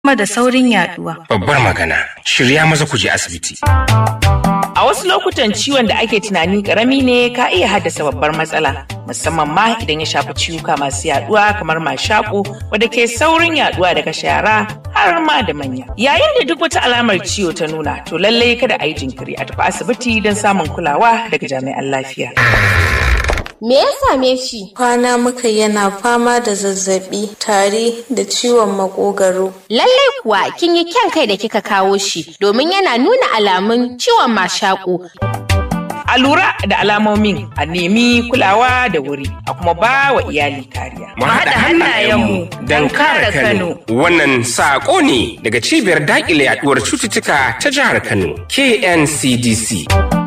kuma da saurin yaduwa. Babbar magana, shirya maza ku je asibiti. A wasu lokutan ciwon da ake tunani karami ne ka iya haddasa babbar matsala, musamman ma idan ya shafi ciwuka masu yaduwa kamar mashaƙo wadda ke saurin yaduwa daga shara har ma da manya. Yayin da duk wata alamar ciwo ta nuna, to lallai kada a yi jinkiri a tafi asibiti don samun kulawa daga jami'an lafiya. Me ya same shi? Kwana muka yana fama da zazzabi, tari da ciwon makogaro. Lallai kuwa kin yi kyan kai da kika kawo shi domin yana nuna alamun ciwon mashaƙo. A lura da alamomin a nemi kulawa da wuri a kuma ba wa iyali kariya. Mu haɗa hannayenmu don kare Kano. Wannan saƙo ne daga cibiyar daƙile yaɗuwar cututtuka ta jihar Kano, KNCDC.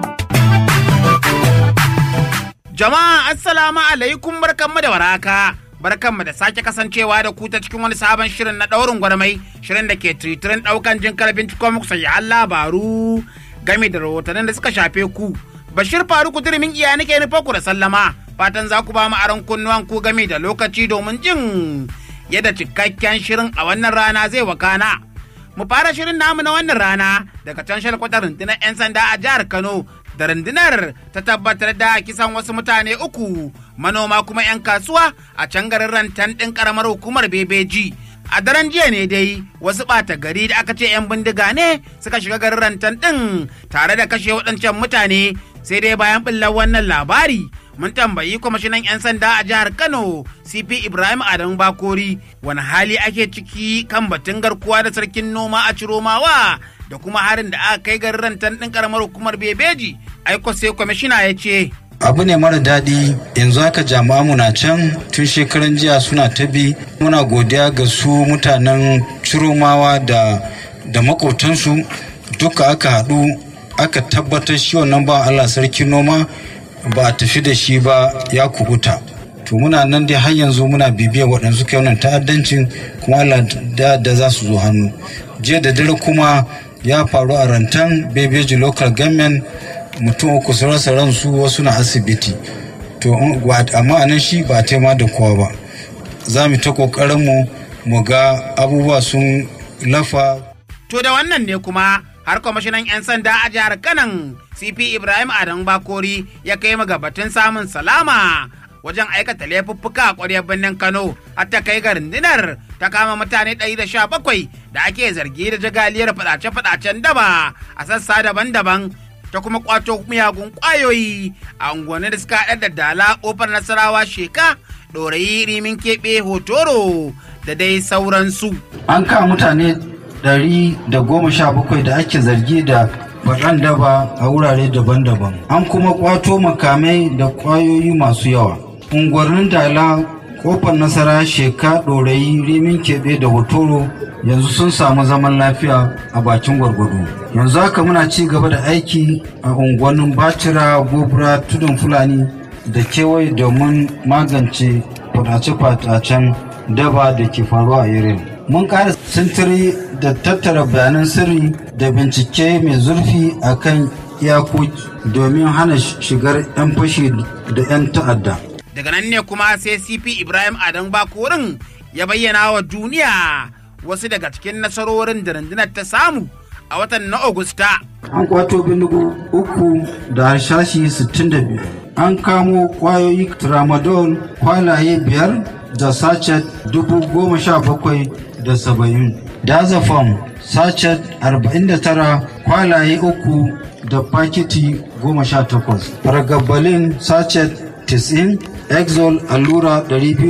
Jama'a assalamu alaikum barkanmu da waraka. Barkanmu da sake kasancewa da ku ta cikin wani sabon shirin na ɗaurin gwarmai shirin da ke tiritirin ɗaukan jin karfin cikin muku sayyan labaru game da rahotannin da suka shafe ku. Bashir Faruku Turmin iya nake nufa ku da sallama fatan za ku ba mu aron kunnuwan ku game da lokaci domin jin yadda cikakken shirin a wannan rana zai wakana. Mu fara shirin namu na wannan rana daga can shalkwatar rundunar 'yan sanda a jihar Kano da rundunar ta tabbatar da kisan wasu mutane uku manoma kuma 'yan kasuwa a can garin rantan ɗin ƙaramar hukumar bebeji a daren jiya ne dai wasu ɓata gari da aka ce 'yan bindiga ne suka shiga garin rantan ɗin tare da kashe waɗancan mutane sai dai bayan ɓullar wannan labari mun tambayi kwamishinan 'yan sanda a jihar kano cp ibrahim adamu bakori wani hali ake ciki kan batun garkuwa da sarkin noma a ciromawa da kuma harin da aka kai garin rantan ɗin ƙaramar hukumar bebeji aiko sai kwamishina ya ce abu ne mara daɗi yanzu haka jama'a na can tun shekaran jiya suna ta bi muna godiya ga su mutanen ciromawa da da makotansu duka aka haɗu aka tabbatar shi wannan ba allah sarki noma ba a tafi da shi ba ya kubuta to muna nan dai har yanzu muna bibiyar waɗansu kai wannan ta'addancin kuma allah da, da za su zo hannu jiya da dare kuma ya faru a rantan bebeji local government mutum uku su rasa ransu wasu na asibiti to amma anan shi ba tema da kowa ba za mu ta kokarin mu mu ga abubuwa sun lafa to da wannan ne kuma har kwamishinan 'yan sanda a jihar kanan cp ibrahim adam bakori ya kai mu batun samun salama wajen aikata laifuffuka a ƙwaryar birnin kano har ta kai ga rundunar ta kama mutane 117 da ake zargi da jagaliyar fadace-fadacen daba a sassa daban-daban ta kuma kwato miyagun kwayoyi a unguwanni da suka haɗa da dala ƙofar nasarawa sheka ɗorayi rimin keɓe hotoro da dai sauransu. an kama mutane ɗari da goma sha bakwai da ake zargi da faɗan daba a wurare daban-daban an kuma kwato makamai da kwayoyi masu yawa unguwannin dala kofar nasara sheka ɗorayi rimin keɓe da hotoro yanzu sun samu zaman lafiya a bakin gwargwado yanzu haka muna ci gaba da aiki a unguwannin bacira gobra tudun fulani da kewaye domin magance fadace-fadacen daba da ke faruwa a irin mun ƙara sintiri da tattara bayanan sirri da bincike mai zurfi a kan iyakoki domin hana shigar 'yan fashi da 'yan ta'adda daga nan ne kuma sai cp ibrahim adam bakorin ya bayyana wa duniya wasu daga cikin nasarorin da rundunar ta samu a watan na Agusta. An kwato bindigo uku da harshashi 62. An kamo kwayoyi tramadol kwalaye biyar da sachet dubu goma sha bakwai da saba'in. Dazafam sachet arba'in da tara kwalaye uku da fakiti goma sha takwas. Fargabalin sachet 90 exol allura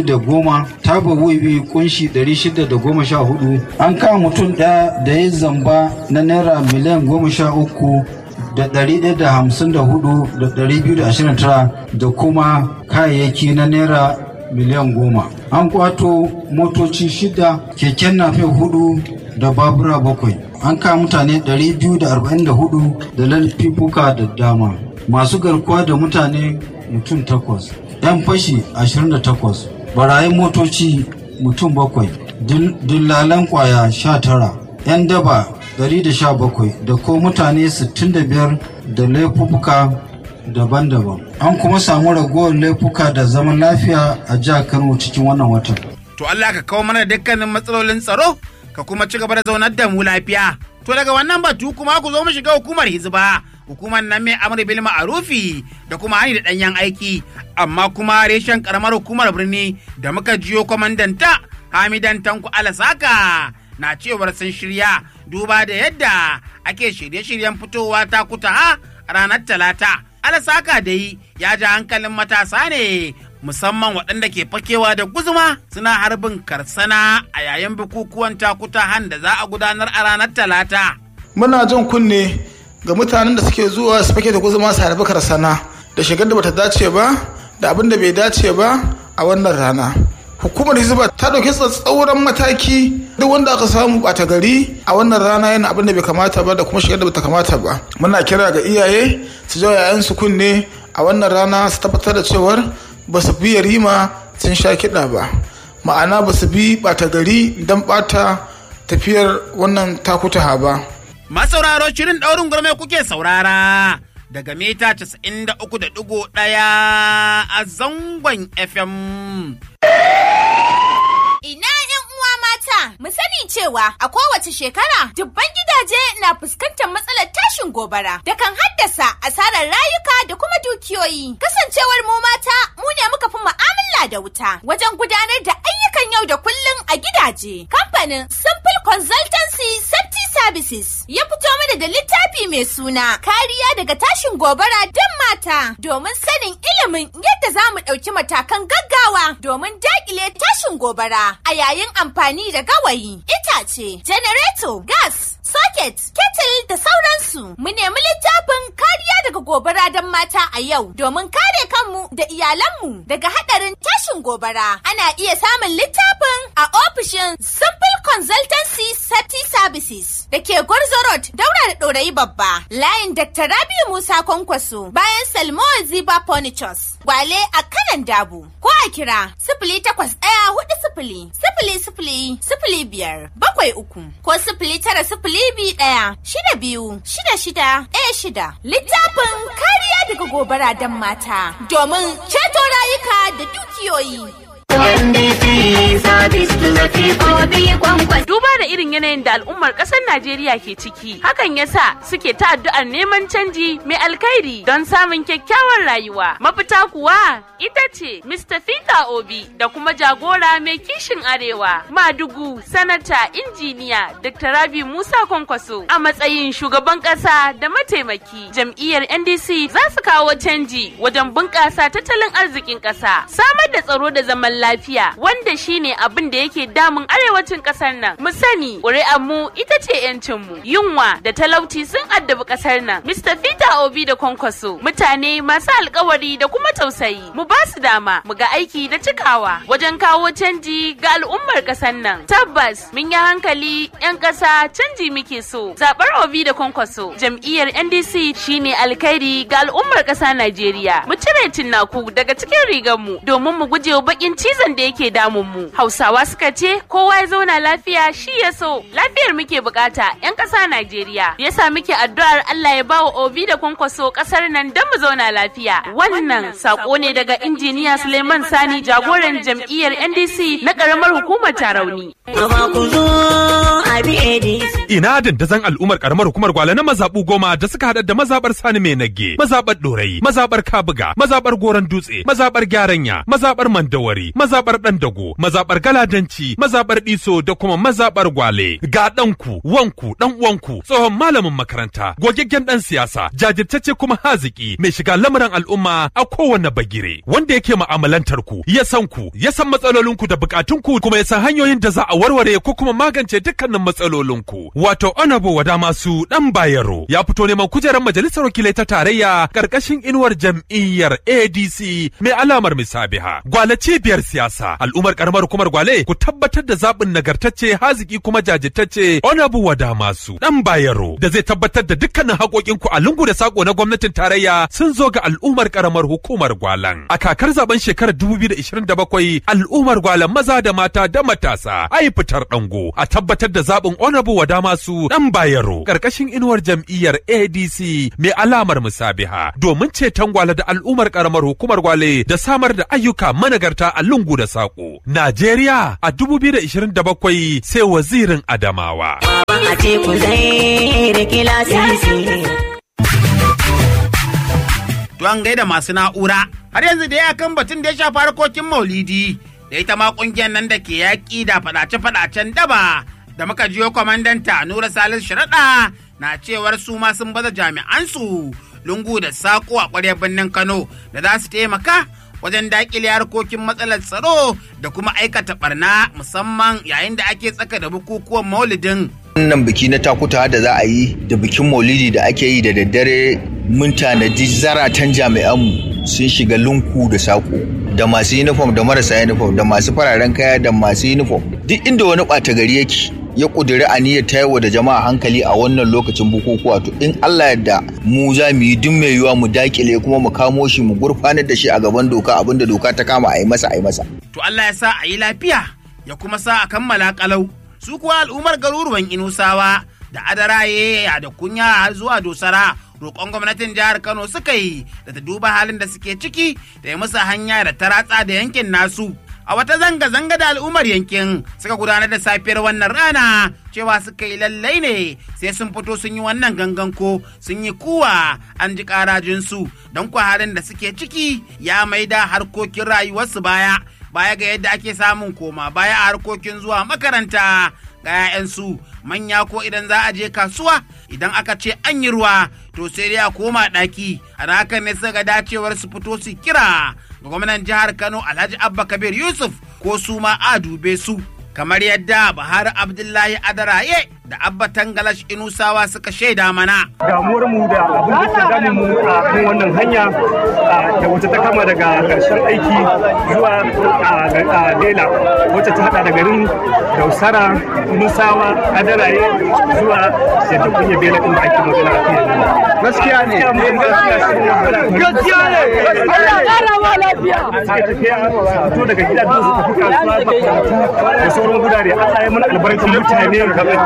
210 taba wiwi kunshi 614 an kama mutum ɗaya da ya zamba na naira miliyan 13 da 154 da 229 da kuma kayayyaki na naira miliyan 10 an kwato motoci shida keken nafe hudu da babura bakwai an kama mutane 244 da lalfifuka da dama masu garkuwa da mutane mutum takwas 'yan fashi 28 barayin motoci mutum bakwai dillalan kwaya 19 'yan daba 117 da ko mutane 65 da laifuka daban-daban an kuma samu ragowar laifuka da zaman lafiya a jihar kano cikin wannan watan to Allah ka kawo mana dukkanin matsalolin tsaro ka kuma ci gaba da zaunar da mu lafiya. To daga wannan batu kuma ku zo mu shiga hukumar hizba. Hukumar nan mai amur bil ma'arufi da kuma hani da ɗanyen aiki. Amma kuma reshen karamar hukumar birni da muka jiyo kwamandanta Hamidan Tanku Alasaka na cewar sun shirya duba da yadda ake shirye-shiryen fitowa ta kuta a ranar talata. Alasaka dai ya ja hankalin matasa ne musamman waɗanda ke fakewa da guzuma suna harbin karsana a yayin bukukuwan takutahan da za a gudanar a ranar talata. muna jan kunne ga mutanen da suke zuwa su fake da guzuma su harbi karsana da shigar da bata dace ba da abin da bai dace ba a wannan rana hukumar hizba ta ɗauki tsatsauran mataki duk wanda aka samu ɓata gari a wannan rana yana abin da bai kamata ba da kuma shigar da bata kamata ba muna kira ga iyaye su jawo 'ya'yansu kunne a wannan rana su tabbatar da cewar ba su bi yarima sun sha kiɗa ba ma'ana ba su bi ɓata gari don ɓata tafiyar wannan takutaha ba Masauraro shirin ɗaurin gurme kuke saurara daga mita 93.1 a zangon FM. Ina ‘yan uwa mata, mu sani cewa a kowace shekara dubban gidaje na fuskantar matsalar tashin gobara da kan haddasa asarar rayuka da kuma dukiyoyi. Kasancewar mu mata, mu ne muka fi mu'amala da wuta wajen gudanar da ayyukan yau da kullum a gidaje. Kamfanin Simple Consultancy Safety Services ya fito mana da littafi mai suna kariya daga tashin gobara don mata domin sanin ilimin yadda za mu ɗauki matakan gaggawa domin daƙile tashin gobara a yayin amfani da gawayi, itace, janareto, gas, socket, kettle da sauransu. Mu nemi littafin kariya daga gobara don mata a yau domin kare kanmu da iyalanmu daga haɗarin tashin gobara. Ana iya samun littafin a ofishin Simple Consultancy Safety Services da ke Gwarzo Road daura da ɗorayi babba. Layin Dr. Rabiu Musa Kwankwaso bayan Salmo Ziba Furnitures. Gwale a kanan dabu. Ko a kira sifili takwas ɗaya hudu sifili sifili sifili sifili biyar bakwai uku ko sifili tara sifili biyu ɗaya shida biyu shida shida ɗaya shida. Littafin kariya daga gobara don mata domin ceto rayuka da dukiyoyi. Duba da irin yanayin da al'ummar ƙasar Najeriya ke ciki, hakan yasa suke ta addu'ar neman canji mai alkhairi don samun kyakkyawar rayuwa. Mafita kuwa ita ce Mr. Peter Obi da kuma jagora mai kishin arewa, Madugu, Sanata, Injiniya, Dr. Rabi Musa Kwankwaso a matsayin shugaban ƙasa da mataimaki. Jam'iyyar NDC za su kawo canji wajen bunƙasa tattalin arzikin ƙasa, samar da tsaro da zaman lafiya wanda shine abin da yake damun arewacin kasar nan mu sani ƙuri'ar mu ita ce yancin mu yunwa da talauci sun addabi kasar nan Mr. Peter Obi da Kwankwaso mutane masu alkawari da kuma tausayi mu ba su dama mu ga aiki da cikawa wajen kawo canji ga al'ummar kasar nan tabbas mun yi hankali yan ƙasa canji muke so zaɓar Obi da Kwankwaso jam'iyyar NDC shine alkhairi ga al'ummar ƙasa Najeriya mu cire tinnaku daga cikin rigar mu domin mu gujewa bakin cizon da yake damun mu. Hausawa suka ce kowa ya zauna lafiya shi ya so. Lafiyar muke bukata 'yan ƙasa Najeriya. Yasa muke addu'ar Allah ya bawa Obi da kwankwaso ƙasar nan don mu zauna lafiya. Wannan sako ne daga injiniya Suleiman Sani jagoran jam'iyyar NDC na ƙaramar hukumar Tarauni. Ina dandazon al'ummar karamar hukumar gwale na mazaɓu goma da suka haɗa da mazaɓar Sani mai nage, mazaɓar Ɗorayi, mazaɓar Kabuga, mazaɓar Goron Dutse, mazaɓar Gyaranya, mazaɓar Mandawari, mazaɓar Ɗandago, mazaɓar Galadanci, mazaɓar Ɗiso da kuma mazaɓar Gwale. Ga ɗanku, wanku, ɗan uwanku, tsohon malamin makaranta, gogaggen ɗan siyasa, jajirtacce kuma haziki, mai shiga lamuran al'umma a kowane bagire, wanda yake ma'amalantar ku, ya san ku, ya san matsalolinku da bukatunku kuma ya san hanyoyin da za a warware ko kuma magance dukkanin matsalolinku. Wato Honorable Wada Masu Dan Bayero ya fito neman kujerar majalisar wakilai ta tarayya karkashin inuwar jam'iyyar ADC mai alamar misabiha. Gwale cibiyar siyasa al'ummar karamar hukumar Gwale ku tabbatar da zaɓin nagartacce haziki kuma jajirtacce Honorable Wada Masu Dan Bayero da zai tabbatar da dukkanin haƙoƙinku a lungu da sako na gwamnatin tarayya sun zo ga al'ummar karamar hukumar Gwalan. A kakar zaben shekarar 2027 al'ummar Gwalan maza da mata da matasa ai fitar dango a tabbatar da zaɓin Honorable Wada masu ɗan bayero ƙarƙashin inuwar jam'iyyar ADC mai alamar musabiha domin ceton gwale da al'ummar ƙaramar hukumar gwale da samar da ayyuka managarta a lungu da saƙo. Najeriya a 2027 sai wazirin Adamawa. A teku zai rike lasisi. To an gaida masu na'ura har yanzu da ya kan batun da ya shafi harkokin maulidi da ita ma kungiyar nan da ke yaƙi da faɗace-faɗacen daba da muka jiyo kwamandanta Nura Salis Sharaɗa na cewar su ma sun baza jami'ansu lungu da saƙo a ƙwaryar birnin Kano da za su taimaka wajen daƙile harkokin matsalar tsaro da kuma aikata barna musamman yayin da ake tsaka da bukukuwan maulidin wannan biki na takuta da za a yi da bikin maulidi da ake yi da daddare mun tanadi zaratan jami'anmu sun shiga lunku da saƙo da masu uniform da marasa uniform da masu fararen kaya da masu uniform duk inda wani ɓata gari yake ya ƙudiri aniyar tayarwa da jama'a hankali a wannan lokacin bukukuwa to in Allah yadda mu za mu yi duk mai yiwuwa mu dakile kuma mu kamo shi mu gurfanar da shi a gaban doka abinda doka ta kama a yi masa a yi masa. To Allah ya sa a yi lafiya ya kuma sa a kammala kalau su kuwa al'ummar garuruwan Inusawa da Adaraye da kunya har zuwa Dosara roƙon gwamnatin jihar Kano suka yi da ta duba halin da suke ciki da ya musu hanya da ta ratsa da yankin nasu. A wata zanga-zanga da al'ummar yankin suka gudanar da safiyar wannan rana cewa suka yi lallai ne sai sun fito sun yi wannan gangan ko sun yi kuwa an ji karajinsu don kwa halin da suke ciki ya maida harkokin rayuwarsu baya baya ga yadda ake samun koma baya a harkokin zuwa makaranta ga 'ya'yansu manya ko idan za a je kasuwa idan aka ce an yi ruwa to sai dai a koma ɗaki a hakan ne suka dacewar su fito su kira ga gwamnan jihar kano alhaji abba kabir yusuf ko su ma a dube su kamar yadda Buhari Abdullahi Adaraye da Abba Tangalash Inusawa suka shaida mana. Damuwar mu da abin da ke damun mu a kan wannan hanya da wata ta kama daga karshen aiki zuwa a Dela wacce ta hada da garin Dausara, Musawa, Adaraye zuwa yadda kunya Bela inda ake magana a kai. Gaskiya ne. Gaskiya ne. Allah ƙara ma lafiya. Suka tafiya fito daga gidajen su tafi kasuwa da sauran gudare Allah ya mana albarkan mutane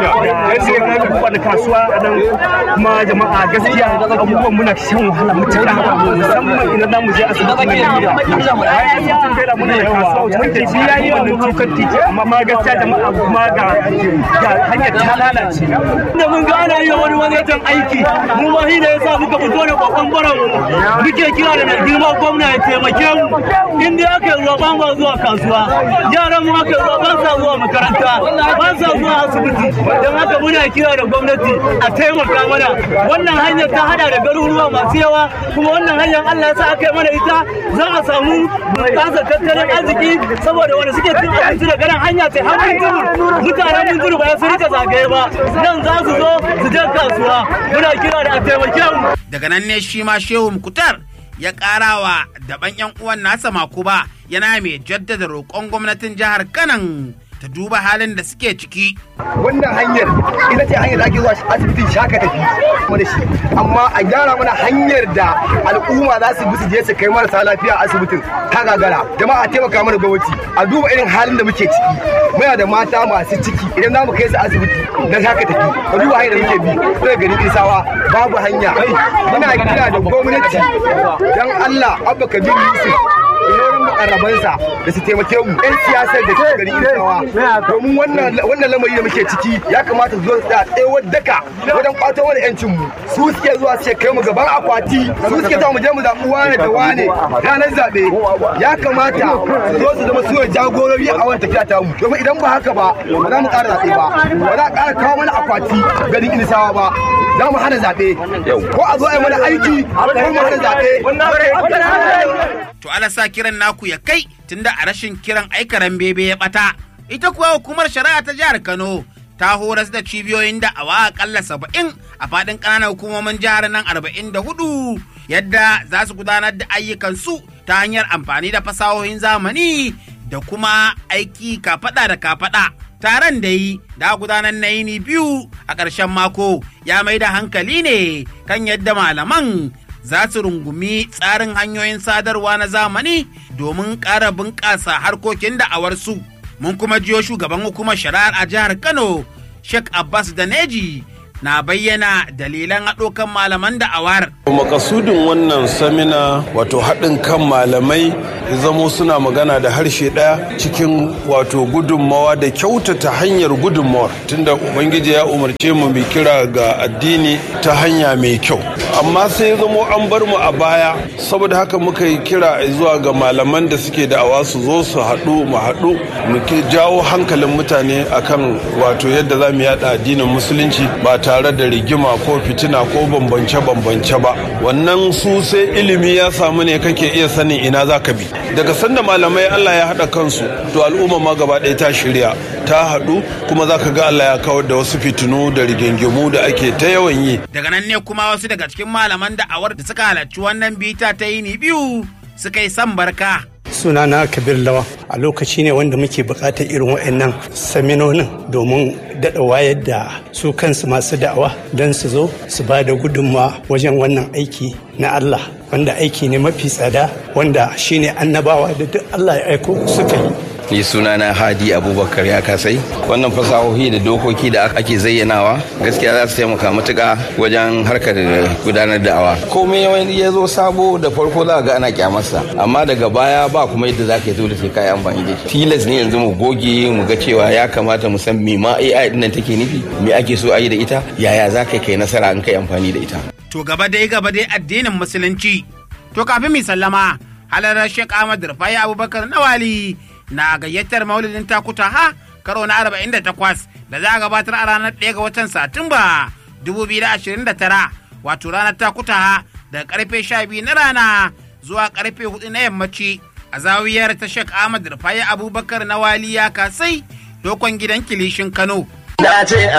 da abubuwa da kasuwa a nan kuma jama'a gaskiya abubuwan muna shan wahala mutuka musamman idan za mu je asibiti na gida asibitin bela muna da kasuwa wacce take ji yayi wa mun kan titi amma ma gaskiya jama'a kuma ga ga hanyar ta lalace da mun ga ana yi wani wajen aiki mu ma shi da yasa muka fito da babban baran muke kira da girma gwamna ya taimake mu in dai aka yi ruwa ba mu zuwa kasuwa yaran mu aka yi ruwa ba sa zuwa makaranta ba sa zuwa asibiti don haka muna kira da gwamnati a taimaka mana wannan hanyar ta hada da garuruwa masu yawa kuma wannan hanyar Allah sa aka yi mana ita za a samu bunƙasar tattalin arziki saboda wanda suke cin abinci da ganin hanya ta hannun tudu mutanen mun tudu ba su rika zagaye ba nan za su zo su je kasuwa muna kira da a taimake mu daga nan ne shi ma shehu mukutar ya karawa daban yan uwan nasa makuba yana mai jaddada roƙon gwamnatin jihar kanan ta duba halin da suke ciki. Wannan hanyar ita ce hanyar da ake zuwa asibitin shaka tafi mana shi amma a gyara mana hanyar da al'umma za su bi su je su kai marasa lafiya a asibitin ta gagara jama'a taimaka mana gwamnati a duba irin halin da muke ciki muna da mata masu ciki idan za mu kai su asibiti na shaka tafi ka duba hanyar da muke bi daga garin isawa babu hanya muna kira da gwamnati dan Allah abba kabir yusuf inorin mukarrabansa da su taimake mu yan siyasar da ke gari isawa domin wannan lamari da muke ciki ya kamata su zo su tsaya tsayawar daka wajen kwato wani yancin mu su suke zuwa su kai mu gaban akwati su suke zuwa mu je mu zaɓi wane da wane ranar zaɓe ya kamata su zo su zama su jagorori a wannan tafiya ta mu domin idan ba haka ba ba za mu ƙara zaɓe ba ba za a ƙara kawo mana akwati garin inisawa ba za mu hana zaɓe ko a zo a yi mana aiki ko mu hana zaɓe To ala sa kiran naku ya kai tunda a rashin kiran aikaran bebe ya bata. Ita kuwa hukumar shari'a ta jihar Kano ta horas da cibiyoyin da awa akalla saba'in a faɗin ƙananan hukumomin jihar nan arba'in da hudu yadda za su gudanar da ayyukansu ta hanyar amfani da fasahohin zamani da kuma aiki kafaɗa da kafaɗa. Taron da yi da gudanar na yini biyu a ƙarshen mako ya mai da hankali ne kan yadda malaman za su rungumi tsarin hanyoyin sadarwa na zamani domin ƙara bunƙasa harkokin da'awarsu. Mun kuma jiyo shugaban hukumar shari'ar a jihar Kano, Sheikh Abbas Daneji na bayyana dalilan haɗo kan malaman da'awar. makasudin wannan samina wato haɗin kan malamai zamo suna magana da harshe ɗaya cikin wato gudunmawa da kyautata hanyar gudunmawar tunda ubangiji ya umarce mu mai kira ga addini ta hanya mai kyau amma sai zamo an bar mu a baya saboda haka muka yi kira zuwa ga malaman da suke da'awa su zo su haɗu mu haɗu mu jawo hankalin mutane akan wato yadda za mu yada addinin musulunci ba tare da rigima ko fitina ko bambance-bambance ba wannan su sai ilimi ya samu ne kake iya sanin ina za ka bi daga sanda malamai Allah ya haɗa kansu to al'umma ma gaba ɗaya ta shirya ta haɗu kuma za ka ga Allah ya kawar da wasu fitinu da rigingimu da ake ta yawan yi Daga nan ne kuma wasu daga cikin malaman da'awar da suka halarci wannan bita ta yini biyu suka yi san barka. sunana kabir lawa a lokaci ne wanda muke bukatar irin waɗannan saminonin domin daɗa wayar da su kansu masu da'awa don su zo su ba da gudunmawa wajen wannan aiki na Allah wanda aiki ne mafi tsada wanda shine annabawa da duk Allah ya aiko suka yi ni sunana hadi abubakar ya kasai wannan fasahohi da dokoki da ake zayyanawa gaskiya za su taimaka matuka wajen harkar gudanar da awa komai wani ya zo sabo da farko za ga ana kyamarsa amma daga baya ba kuma yadda za ka yi dole sai ka yi amfani da shi tilas ne yanzu mu goge mu ga cewa ya kamata mu san me ma AI din nan take nufi me ake so a yi da ita yaya za ka kai nasara in kai amfani da ita To gaba dai gaba dai addinin musulunci. To kafin mi sallama halarar Sheikh Ahmad Rufai Abubakar Nawali na gayyatar maulidin takuta ha karo na 48 da za a gabatar a ranar 1 ga watan Satumba 2029 wato ranar takuta ha daga karfe 12 na rana zuwa karfe 4 na yammaci a zawiyar ta Sheikh Ahmad Rufai Abubakar Nawali ya kasai dokon gidan kilishin Kano.